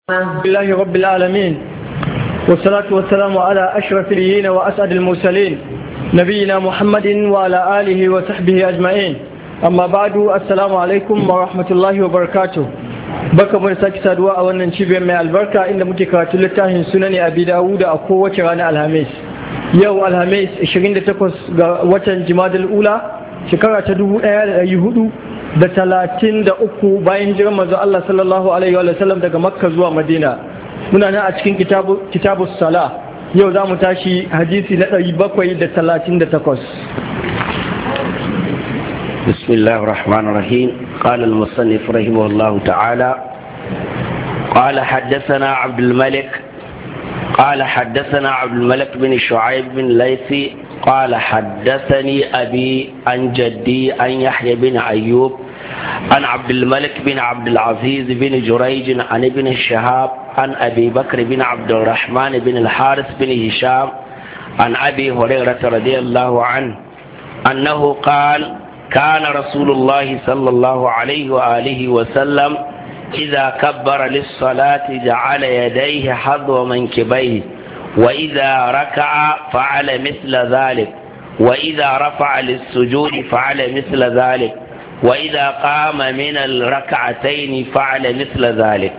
لله رب العالمين والصلاة والسلام على أشرف اليين وأسعد المرسلين نبينا محمد وعلى آله وصحبه أجمعين أما بعد السلام عليكم ورحمة الله وبركاته baka mu sake saduwa a wannan cibiyar mai albarka inda muke karatu littafin sunani abi dawud a kowace ranar alhamis yau alhamis 28 ga watan jimadal ula shekara ta 1400 da talatin da uku bayan jiran manzo Allah sallallahu alaihi wa sallam daga makka zuwa madina muna nan a cikin kitabu sala yau za mu tashi hadisi na ɗari bakwai da talatin da takwas بسم الله الرحمن الرحيم قال المصنف رحمه الله تعالى قال حدثنا عبد الملك قال حدثنا عبد الملك بن شعيب بن ليثي قال حدثني أبي عن جدي عن يحيى بن أيوب عن عبد الملك بن عبد العزيز بن جريج عن ابن الشهاب عن أبي بكر بن عبد الرحمن بن الحارث بن هشام عن أبي هريرة رضي الله عنه أنه قال كان رسول الله صلى الله عليه وآله وسلم إذا كبر للصلاة جعل يديه حظو منكبيه وإذا ركع فعل مثل ذلك وإذا رفع للسجود فعل مثل ذلك وإذا قام من الركعتين فعل مثل ذلك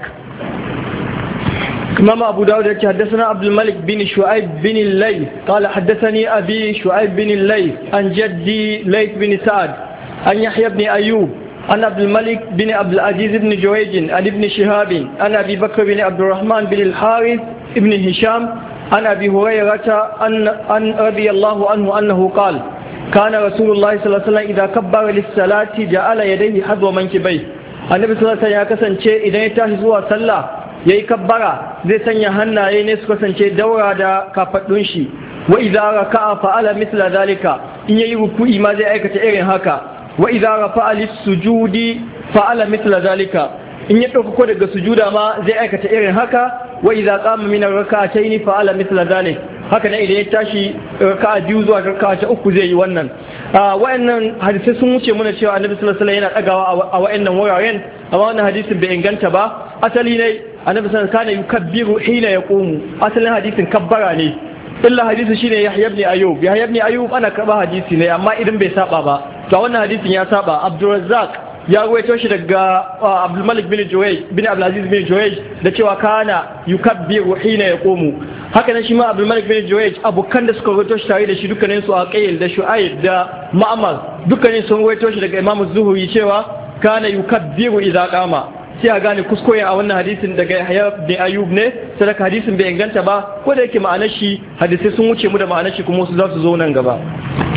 إمام أبو داود حدثنا عبد الملك بن شعيب بن الليث قال حدثني أبي شعيب بن الليث عن جدي ليث بن سعد عن يحيى بن أيوب عن عبد الملك بن عبد العزيز بن جويج عن ابن شهاب عن أبي بكر بن عبد الرحمن بن الحارث بن هشام عن أبي هريرة أن, أن رضي الله عنه أنه قال كان رسول الله صلى الله عليه وسلم إذا كبر للصلاة جعل يديه حذو منكبيه النبي صلى الله عليه وسلم ya kasance idan ya tashi zuwa sallah yayi kabbara zai sanya hannaye ne su kasance daura da kafaɗun shi wa idza raka'a fa'ala mithla zalika in yayi ruku'i ma zai aikata irin haka wa idza rafa'a lis-sujudi fa'ala mithla zalika in ya dauko daga sujuda ma zai aikata irin haka wa idza qama min ar-rak'atayn fa'ala mithla zalik haka ne idan ya tashi raka'a biyu zuwa raka'a ta uku zai yi wannan wa'annan hadisai sun wuce mana cewa annabi sallallahu alaihi wasallam yana dagawa a wa'annan wuraren amma wannan hadisin bai inganta ba asali ne annabi sallallahu alaihi wasallam kana yukabbiru hina yaqumu asalin hadisin kabbara ne illa hadisi shine Yahya ibn Ayyub Yahya ibn Ayyub ana karba hadisi ne amma idan bai saba ba to wannan hadisin ya saba Abdurrazzaq ya ruwaito shi daga Abdul Malik bin Juwayj bin Abdul Aziz bin Juwayj da cewa kana yukabbiru hina yaqumu haka nan shi ma Abdul Malik bin Juwayj abukan da suka ruwaito shi tare da shi dukkanin su Aqil da Shu'aib da Ma'mar dukkanin sun ruwaito shi daga Imam Zuhri cewa kana yukabbiru idza qama sai a gane kuskure a wannan hadisin daga Yahya bin Ayyub ne sadaka hadisin bai inganta ba ko da yake ma'anar shi hadisai sun wuce mu da ma'anar shi kuma su za su zo nan gaba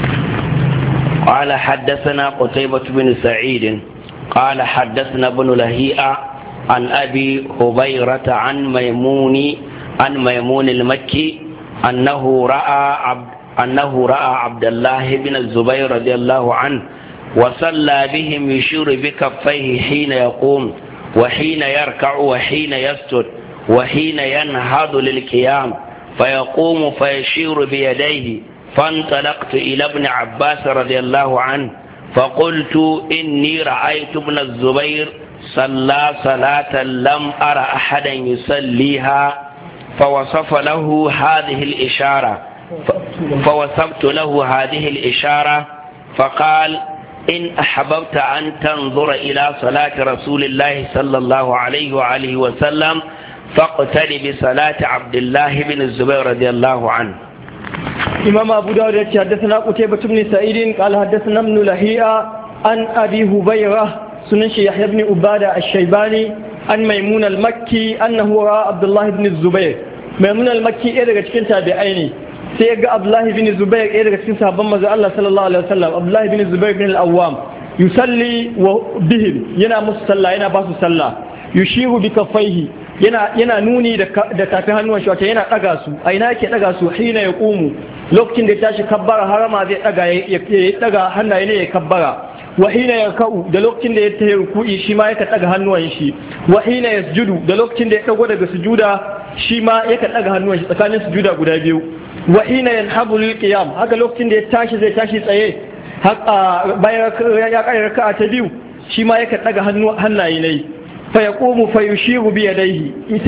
قال حدثنا قتيبة بن سعيد قال حدثنا ابن لهيئة عن أبي هبيرة عن ميمون عن ميمون المكي أنه رأى عبد أنه رأى عبد الله بن الزبير رضي الله عنه وصلى بهم يشير بكفيه حين يقوم وحين يركع وحين يسجد وحين ينهض للقيام فيقوم فيشير بيديه فانطلقت إلى ابن عباس رضي الله عنه فقلت إني رأيت ابن الزبير صلى صلاة لم أرى أحدا يصليها فوصف له هذه الإشارة فوصفت له هذه الإشارة فقال إن أحببت أن تنظر إلى صلاة رسول الله صلى الله عليه وآله وسلم فاقتل بصلاة عبد الله بن الزبير رضي الله عنه إمام أبو داود حدثنا قتيبة بن سعيد قال حدثنا ابن لهيئة عن أبي هبيرة سننشي يحيى بن عبادة الشيباني عن ميمون المكي أنه رأى عبد الله بن الزبير ميمون المكي إيه daga cikin tabi'ai ne sai ga Abdullahi bin Zubair ɗaya daga cikin sahabban manzo Allah sallallahu alaihi wasallam Abdullahi bin Zubair bin al-Awwam yusalli wa bihim yana musu sallah yana ba su sallah yushiru bi kaffaihi yana yana nuni da da tafin hannuwan shi wato yana daga su a ina yake daga su hina ya qumu lokacin da ya tashi kabbara harama zai daga ya daga hannaye ne ya kabbara wa hina yarka'u da lokacin da ya tayi ruku'i shi ma yake daga hannuwan shi wa hina yasjudu da lokacin da ya dago daga sujuda shi ma yake daga hannuwan shi tsakanin sujuda guda biyu wa hina yanhabu lil qiyam haka lokacin da ya tashi zai tashi tsaye haka bayan ya kare raka'a ta biyu shi ma yake daga hannaye ne fa yaqumu fa yushiru bi yadayhi